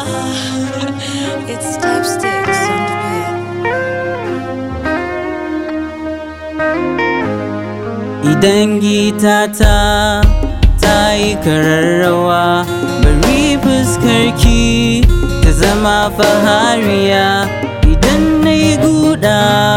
It's Stepsticks on the beat. Idan gitata ta yi kararrawa bari fuskarki ta zama fahariya idan na yi guda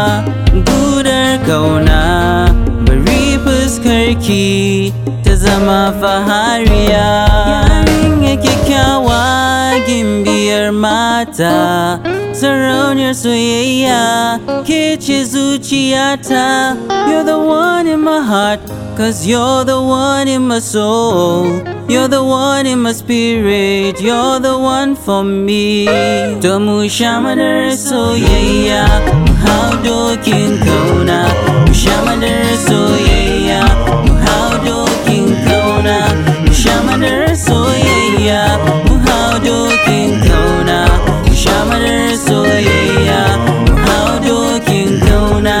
gudar kauna bari fuskarki ta zama fahariya yarinya kyakkyawa gimbiyar mata sarauniyar soyayya ke ce zuciyata you're the one in my heart cause you're the one in my soul you're the one in my spirit you're the one for me to mu sha madar soyayya mu hau dokin kauna mu sha madar soyayya mu hau dokin kauna mu sha madar soyayya mu hau dokin kauna mu sha madar soyayya mu hau dokin kauna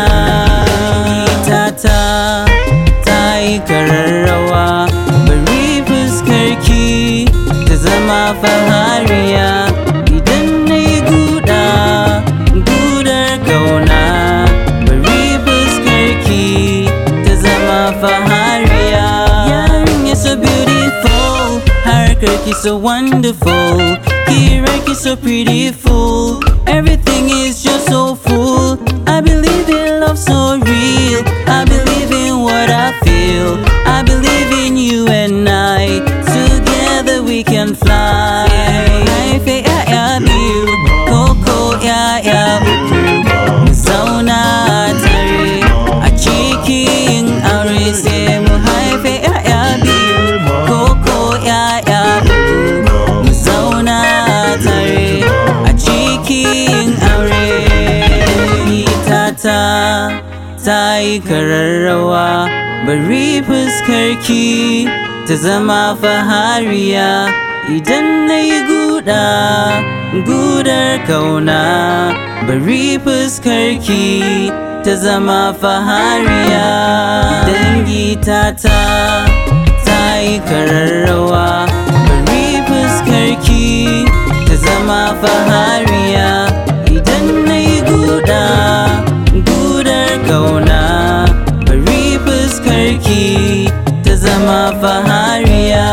tata ta yi kararrawa bari fuskarki ta zama fahariya idan na yi guda gudar kauna bari fuskarki ta zama fahariya yarinya so beautiful harkarki so wonderful kirarki so beautiful everything is just so full I believe in love so real I believe in what I feel I believe in you and I together we can fly Life ya ya biyu koko ya ya uku mu zauna tare a cikin aure sai mu haife ya ya biyu koko ya ya uku mu zauna tare a cikin aure tata ta yi kararrawa bari fuskarki ta zama fahariya idan na yi guda gudar kauna bari fuskarki ta zama fahariya dangi tata ta yi kararrawa bari fuskarki ta zama fahariya idan na yi guda gudar kauna bari fuskarki ta zama fahariya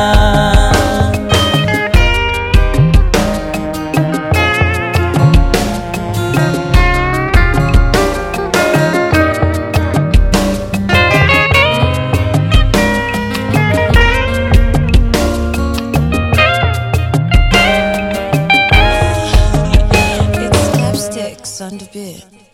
It's Stepsticks on the beat.